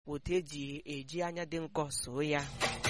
nakwa otu eji eji anya dị nkọ soo ya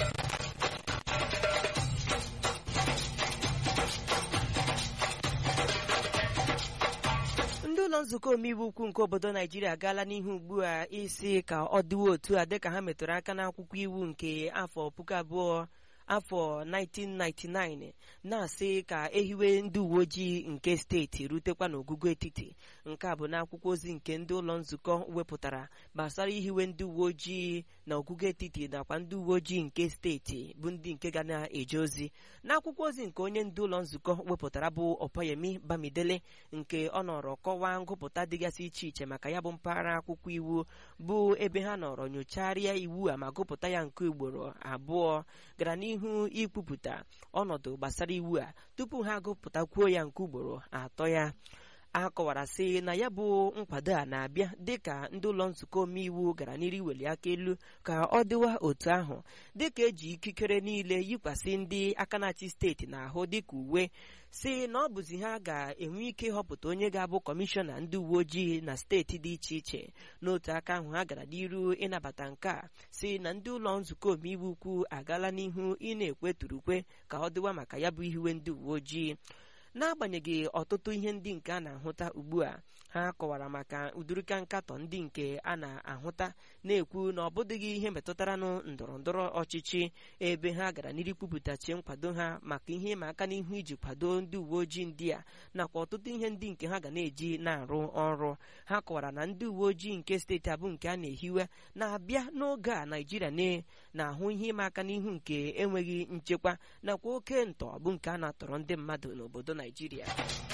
ndị ụlọ nzukọ omeiwu ukwu nke obodo naijiria agaala n'ihu ugbu a isi ka ọ dịwa otu a dịka ha metụrụ aka n'akwụkwọ iwu nke afọ puku abụọ afọ 1999 na-asị ka ehiwe ndị uwe ojii nke steeti rutekwa n'ogugo etiti nke a bụ n'akwụkwọ ozi nke ndị ụlọ nzukọ wepụtara gbasara ihiwe ndị uwe ojii na ogugo etiti nakwa ndị uwe ojii nke steeti bụ ndị nke ga na-eje ozi n'akwụkwọ ozi nke onye ndu ụlọ nzukọ wepụtara bụ ọpọyemi bamidele nke ọ nọrọ kọwaa ngụpụta dịgasị iche iche maka ya bụ mpaghara akwụkwọ iwu bụ ebe ha nọrọ nyocharịa iwu a ma gụpụta ya nke ugboro abụọ gara n'ihu ikwupụta ọnọdụ gbasara iwu a tupu ha agụpụtakwuo ya nke ugboro atọ ya a kọwara sị na ya bụ nkwado a na-abịa dịka ndị ụlọ nzukọ omeiwu gara n'iru iweli aka elu ka ọ dịwa otu ahụ dịka eji ikikere niile yikwasị ndị aka na-achị steeti n'ahụ dịka uwe si na ọ bụzi ha ga-enwe ike ịhọpụta onye ga-abụ kọmishọna ndị uwe ojii na steeti dị iche iche n'otu aka ahụ ha gara n'iru ịnabata nke a si na ndị ụlọ nzukọ omeiwu ukwu agaala n'ihu ị na-ekweturukwe ka ọ dịwa maka ya bụ ihiwe ndị uwe ojii n'agbanyeghị ọtụtụ ihe ndị nke a na-ahụta ugbu a ha kọwara maka ụdịrịka nkatọ ndị nke a na-ahụta na-ekwu na ọ bụdịghị ihe metụtaranụ ndọrọ ndọrọ ọchịchị ebe ha gara n'iru kwupụtachi nkwado ha maka ihe ịma aka n'ihu iji kwado ndị uwe ojii ndị a nakwa ọtụtụ ihe ndị nke ha ga na-eji na-arụ ọrụ ha kọwara na ndị uwe ojii nke steeti abụ nke a na-ehiwe na-abịa n'oge a naijiria na-ahụ ihe ịma aka n'ihu nke enweghị nchekwa nakwa oke ntọ bụ nke a na-atọrọ ndị mmadụ n'obodo naijiria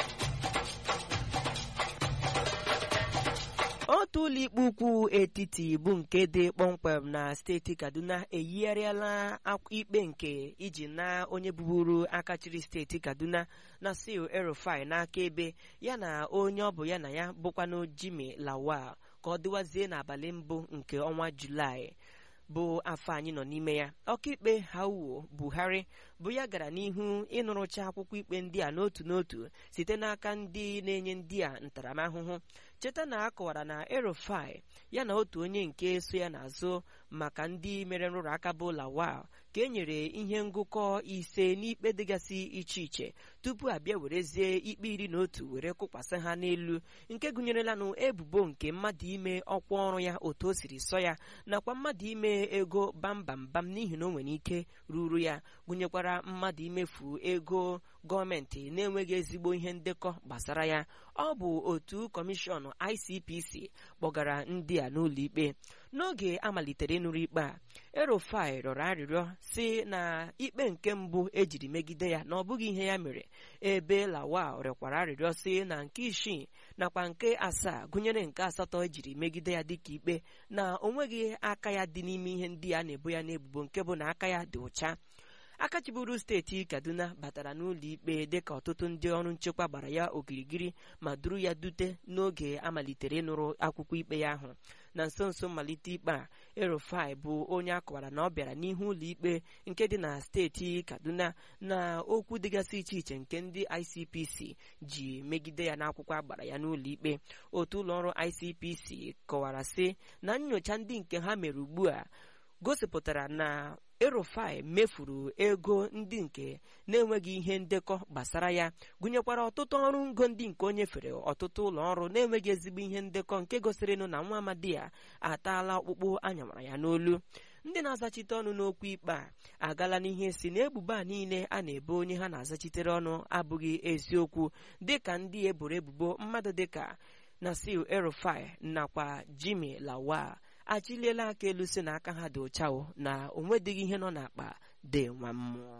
otu ụlọikpe ukwu etiti bụ nke dị kpọmkwem na steeti kaduna eyigharịala ikpe nke iji na onye bụburu aka chịrị steeti kaduna na sil erufai n'aka ebe ya na onye ọ bụ ya na ya bụkwanụ jimi lawal ka ọ dịwazie n'abalị mbụ nke ọnwa julaị bụ afọ anyị nọ n'ime ya ọkaikpe hauo buhari bụ ya gara n'ihu ịnụrụcha akwụkwọ ikpe ndị a n'otu n'otu site n'aka ndị na-enye ndị a ntaramahụhụ cheta na a kọwara na erofai ya na otu onye nke so ya n'azụ maka ndị mere nrụrụ aka bụ lawal ka e nyere ihe ngụkọ ise n'ikpe dịgasị iche iche tupu abịa werezie ikpe iri na otu were kụkwasị ha n'elu nke gụnyerelanụ ebubo nke mmadụ ime ọkwa ọrụ ya otu o siri sọ ya nakwa mmadụ ime ego bambambam n'ihi na o nwere ike ruru ya gụnyekwara mmadụ imefu ego gọọmenti na-enweghị ezigbo ihe ndekọ gbasara ya ọ bụ otu kọmishọn ICPC kpọgara ndị a n'ụlọ ikpe n'oge amalitere ịnụrụ ikpe a erofai rịọrọ arịrịọ si na ikpe nke mbụ ejiri megide ya na ọ bụghị ihe ya mere ebe lawal rịọkwara arịrịọ si na nke isii nakwa nke asaa gụnyere nke asatọ ejiri megide ya dịka ikpe na o nweghị aka ya dị n'ime ihe ndị a na-ebo ya n'ebubo nke bụ na aka ya dị ụcha aka chiburu steeti kaduna batara n'ụlọ ikpe dịka ọtụtụ ndị ọrụ nchekwa gbara ya okirikiri ma duru ya dute n'oge amalitere ịnụrụ akwụkwọ ikpe ya ahụ na nso nso mmalite ikpe a erofai bụ onye akọwara na ọ bịara n'ihu ụlọ ikpe nke dị na steeti kaduna na okwu dịgasị iche iche nke ndị icpc ji megide ya n'akwụkwọ agbara ya n'ụlọ ikpe otu ụlọọrụ icpc kọwara sị na nyocha ndị nke ha mere ugbu a gosipụtara na erofai mefuru ego ndị nke na-enweghị ihe ndekọ gbasara ya gụnyekwara ọtụtụ ọrụ ngo ndị nke o nyefere ọtụtụ ụlọ ọrụ na-enweghị ezigbo ihe ndekọ nke gosirinụ na nwa amadi ya ataala ọkpụkpụ anyamara ya n'olu ndị na-azachite ọnụ n'okwu ikpe a agala n'ihe si na ebubo a niile a na-ebo onye ha na-azachitere ọnụ abụghị eziokwu dịka ndị eboro ebubo mmadụ dịka nasil erofai nakwa jimi lawal achịliela aka elu si na aka ha dị ụchao na onwedịghị ihe nọ n'akpa dị nwa mmụọ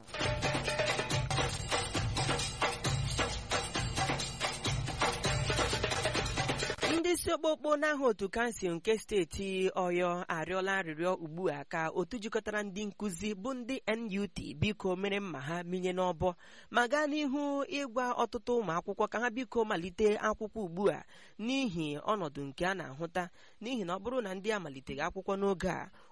ndị isi okpokpo n'aha otu kansụl nke steeti ọyọ arịọla arịrịọ ugbu a ka otu jikọtara ndị nkụzi bụ ndị NUT biko mere mma ha minye n'ọbọ ma gaa n'ihu ịgwa ọtụtụ ụmụ akwụkwọ ka ha biko malite akwụkwọ ugbu a n'ihi ọnọdụ nke a na-ahụta n'ihi na ọ bụrụ na ndị a maliteghị akwụkwọ n'oge a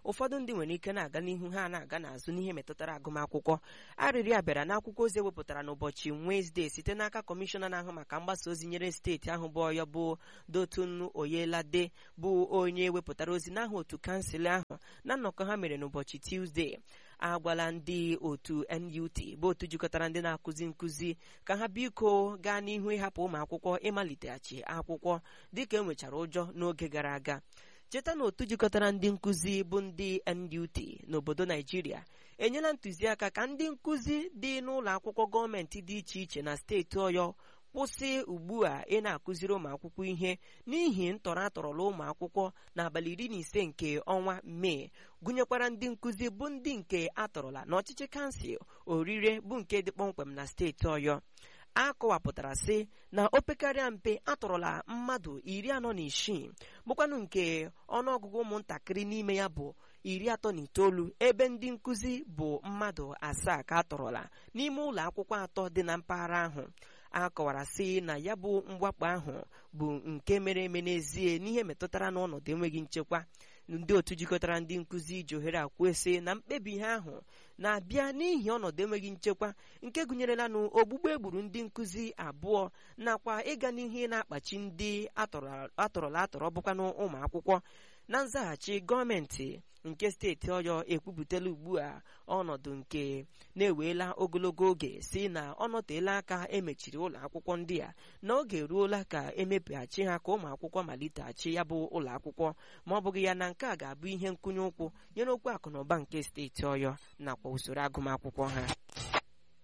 ụfọdụ ndị nwere ike na-aga n'ihu ha na-aga n'azụ n'ihe metụtara agụmakwụkwọ arịrịọ a bịara n'akwụkwọ ozi ewepụtara n'ụbọchị Wenezdee site n'aka kọmishọna na-ahụ maka mgbasa ozi nyere steeti ahụ bụ ọyọ bụ Dotun Oyelade bụ onye wepụtara ozi n'aha otu kansụl ahụ na nnọkọ ha mere n'ụbọchị Tuzdee agwala ndị otu NUT bụ otu jikọtara ndị na-akụzi nkụzi ka ha biko gaa n'ihu ịhapụ ụmụ akwụkwọ ịmaliteghachi akwụkwọ dịka enwechara ụjọ n'oge gara aga cheta na otu jikọtara ndị nkụzi bụ ndị NUT n'obodo Naijiria enyela ntụziaka ka ndị nkụzi dị n'ụlọ akwụkwọ gọọmenti dị iche iche na steeti Ọyọ kwụsị ugbu a ị na-akụziri ụmụ akwụkwọ ihe n'ihi ntọrọ atọrọla ụmụ akwụkwọ n'abalị iri na ise nke ọnwa mee gụnyekwara ndị nkụzi bụ ndị nke atọrọla n'ọchịchị kansụl orire bụ nke dị kpọmkwem na steeti Ọyọ a kọwapụtara sị na opekarịa mpe atọrọla mmadụ iri anọ na isii bụkwanụ nke ọnụọgụgụ ụmụntakịrị n'ime ya bụ iri atọ na itoolu ebe ndị nkụzi bụ mmadụ asaa ka atọrọla n'ime ụlọ akwụkwọ atọ dị na mpaghara ahụ a kọwara sị na ya bụ mwakpo ahụ bụ nke mere eme n'ezie n'ihe metụtara n'ọnọdụ enweghị nchekwa ndị otu jikọtara ndị nkụzi ji ohere akwụsị na mkpebi ha ahụ na-abịa n'ihi ọnọdụ enweghị nchekwa nke gụnyerela na ogbugbo egburu ndị nkụzi abụọ nakwa ịga n'ihe na-akpachi ndị atọrọla atọrọ bụkwanụ ụmụ akwụkwọ na nzaghachi gọọmenti nke steeti ọyọ ekwupụtala ugbu a ọnọdụ nke na-eweela ogologo oge si na ọ nọteela aka emechiri ụlọ akwụkwọ ndị a n'oge eruola ka emepeghachi ha ka ụmụ akwụkwọ maliteghachi ya bụ ụlọ akwụkwọ ma ọ bụghị ya na nke a ga-abụ ihe nkwụnye ụkwụ nyere okwu akụnụba nke steeti ọyọ nakwa usoro agụmakwụkwọ ha